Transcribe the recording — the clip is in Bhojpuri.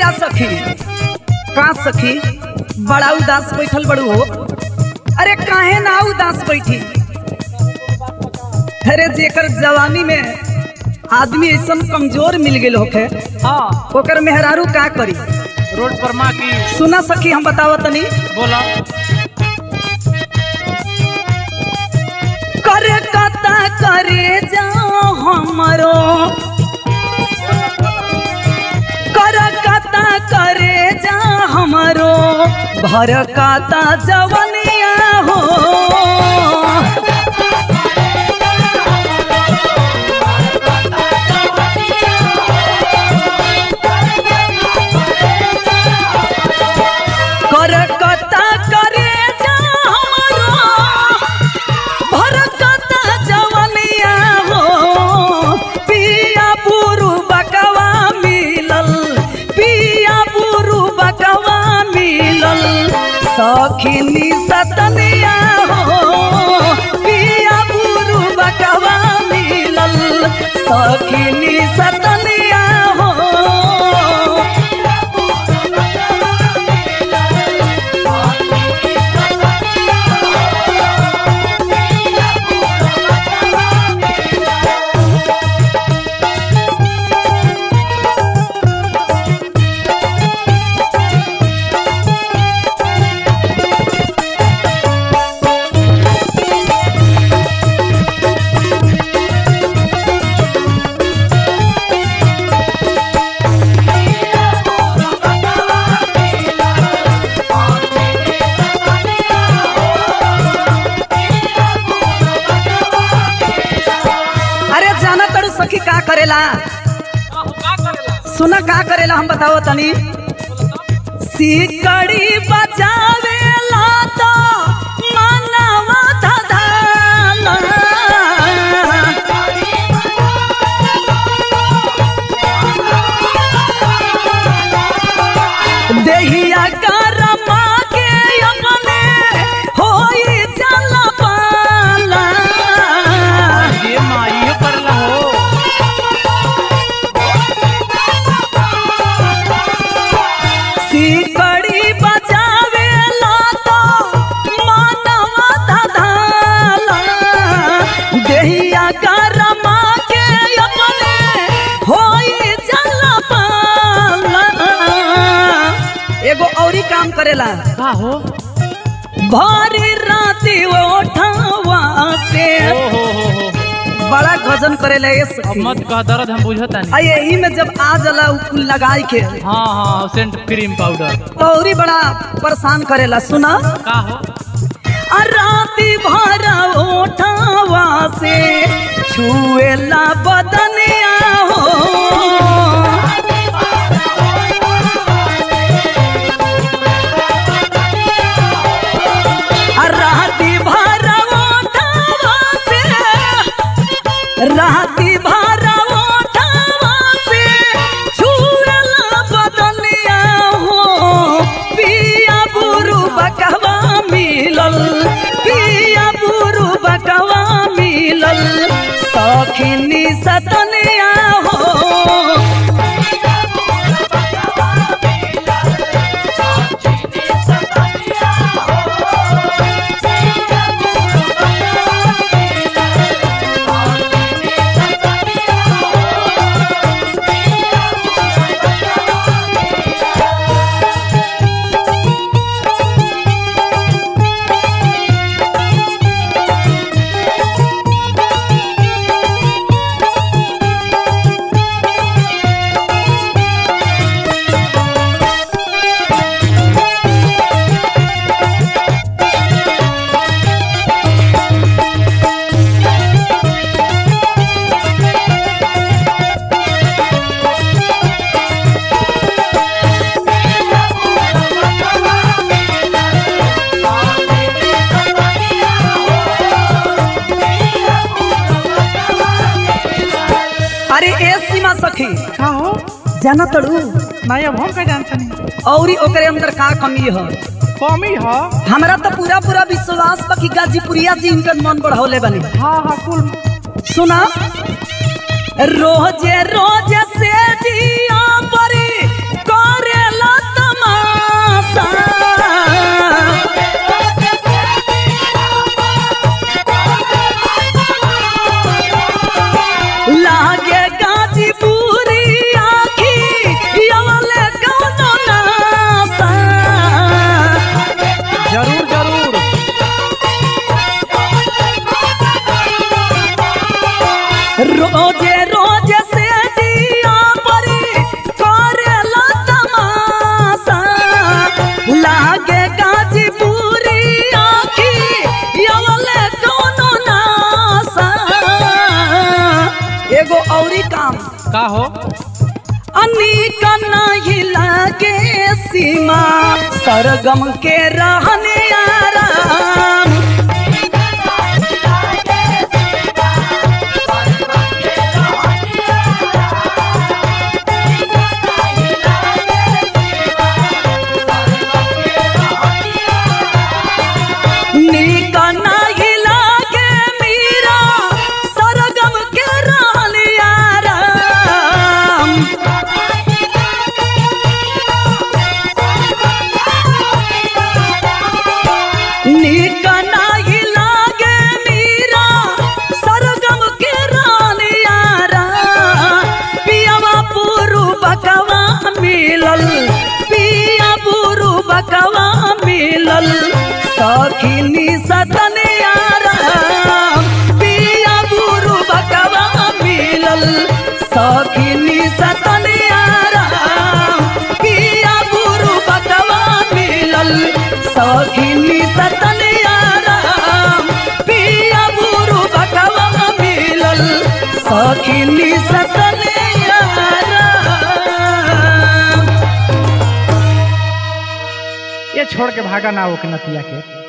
का सखी का सखी बड़ा उदास बैठल बड़ू हो अरे काहे ना उदास बैठी अरे जेकर जवानी में आदमी ऐसा कमजोर मिल गेल होखे हाँ ओकर मेहरारू का करी रोड पर माँ की सुना सखी हम बतावत तनी बोला करे कता करे जा हमरो कर कता करे जा हमरो भर कता जवनिया हो कर कता करे जा हमरो भरकता जवनिया हो पिया बुरु बकवा मिलल पिया बुरु बकवा मिलल सखिनी सतनिया हो पिया बुरु बकवा मिलल सखिनी सतनिया हो अरे जाना तड़ू सखी का करेला सुना का करेला हम बताओ तनी सिकड़ी बजावेला तो मनवा धधाला देहिया करमा के अपने होई जला पाला ये माँ ये कर ला हो सिकड़ी बजावेला तो मानवा धधाला देहिया करमा के अपने होई जला पाला एगो औरी काम करेला का हो भारी राती उठावा से ओ हो हो हो बड़ा गजन करेला ये अब सखी मत कह दर्द हम बुझता नहीं आ यही में जब आ जला उ कुल लगाई के हाँ हाँ सेंट क्रीम पाउडर तो औरी बड़ा परेशान करेला सुना का हो आ राती भर उठावा से छुएला बदनिया हो आ राती भर उठावा से राती भर उठावा से छुएला बदनिया हो पिया बुरु बकवा मिलल पिया बुरु बकवा मिलल सखिनी सतनिया हो अरे ए सीमा सखी का हो जाना तड़ू नहीं अब हम का जानता नहीं औरी ओकरे अंदर का कमी है कमी है हमरा तो पूरा पूरा विश्वास बा कि गाजीपुरिया जी इनकर मन बढ़ौले बनी हाँ हाँ कुल सुना रोजे रोजे से जिया परी करे नीक नहीं लागे सीमा सरगम के रहने आराम नीक नहीं लागे मीरा सरगम के रहने आराम नीक नाही लागे मीरा सरगम के रानियारा पियावा पुरु बकवा मिलल पिया पुरु बकवा मिलल सखिनी सतनियारा पिया पुरु बकवा मिलल सखिनी सतनियारा पिया पुरु बकवा मिलल सखिनी सतनियारा पिया बुरु बकवा मिलल सखिनी सतनियारा ये छोड़ के भागा ना वो के नतिया के